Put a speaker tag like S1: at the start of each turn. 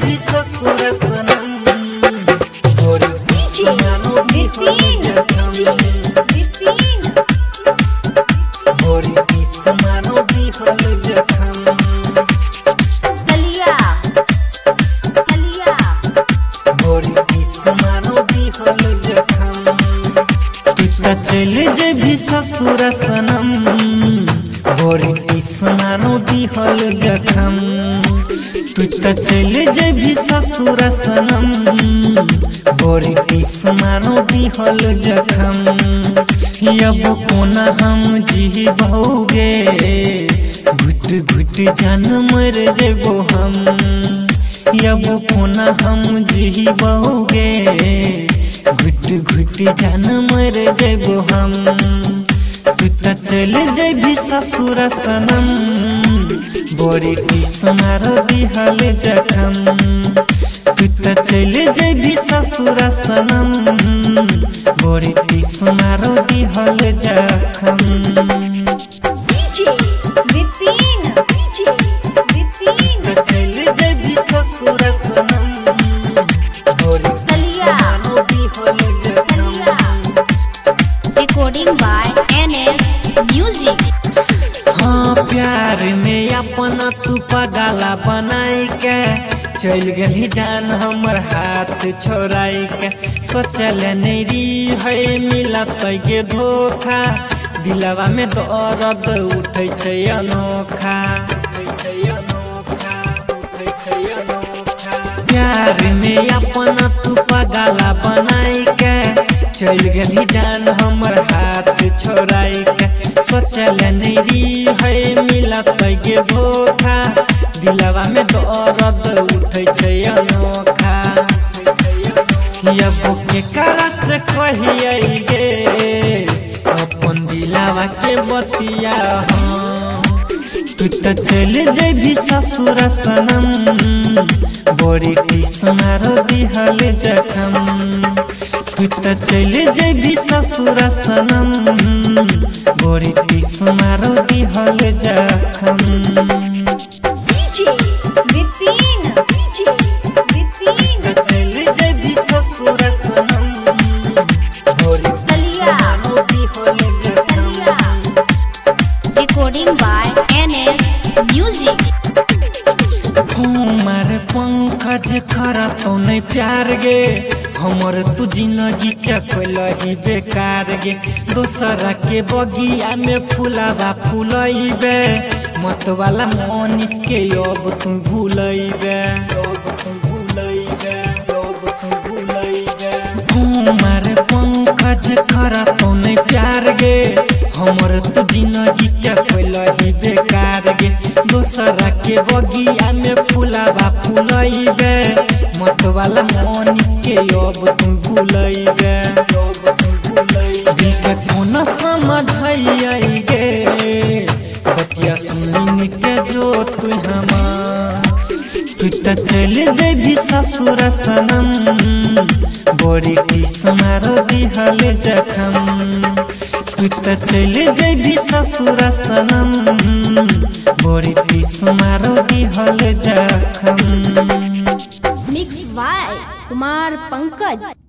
S1: भी ससुर सनम और सुनानो भी हो जखम और सुनानो भी हो जखम और सुनानो भी हो जखम पिता चले जे भी ससुर सनम गोरी सुनानो भी हो जखम पिता चले जे भी ससुर सनम गोरी सुनानो भी हो जखम अब कोना हम जी भोगे घुट घुट जान मर जेबो हम अब कोना हम जी भोगे घुट घुट जान मर जेबो हम तू त चल जेबी ससुर सनम बड़ी टीसनार दिहल जखम तू त चल जेबी ससुर सनम बड़ी टीसनार दिहल जखम त चल जेबी ससुर सनम बड़ी टीसनार दिहल जखम
S2: Recording by NS Music.
S1: हाँ प्यार में अपना तू पगाला बनाई के चल गली जान हमर हाथ छोड़ाई के सोचल नहीं री है मिलत के धोखा दिलवा में दर्द उठै छै अनोखा उठै छै अनोखा उठै छै अनोखा प्यार में अपना तू पगाला बनाई के चल गली जान हमर हाथ छोड़ाई के सोचल नहीं री है मिलत के धोखा दिलवा में दर्द उठै छै अनोखा अब के करस कहिए गे अपन दिलवा के बतिया हम तू त चल जेबी ससुर सनम बड़ी टीसनार दिहल जखम तू त चल जेबी ससुर सनम बड़ी टीसनार दिहल जखम त चल जेबी ससुर सनम बड़ी टीसनार दिहल जखम
S2: Recording by NS Music.
S1: Kumar Pankaj करा तो नहीं प्यार गे हमर तू जिंदगी के ही बेकार गे दोसरा के बगिया में फुलावा फुलैबे मत वाला मनीष के अब तू भूलैबे अब तू भूलैबे अब तू भूलैबे कुमार पंकज करा तो नहीं प्यार गे हमर तू जिंदगी के ही बेकार गे दोसरा के बगिया में फुलावा फुलैबे मत वाला मनीष के अब तू भूलैबे अब तू भूलैबे दिल के कोना समझाइए गे बतिया सुनी के जो तू हमार तू त चल जेबी ससुर सनम बड़ी टीसनार दिहल जखम तू त चल जेबी ससुर सनम बड़ी टीसनार दिहल जखम
S2: Mixed by Kumar Pankaj.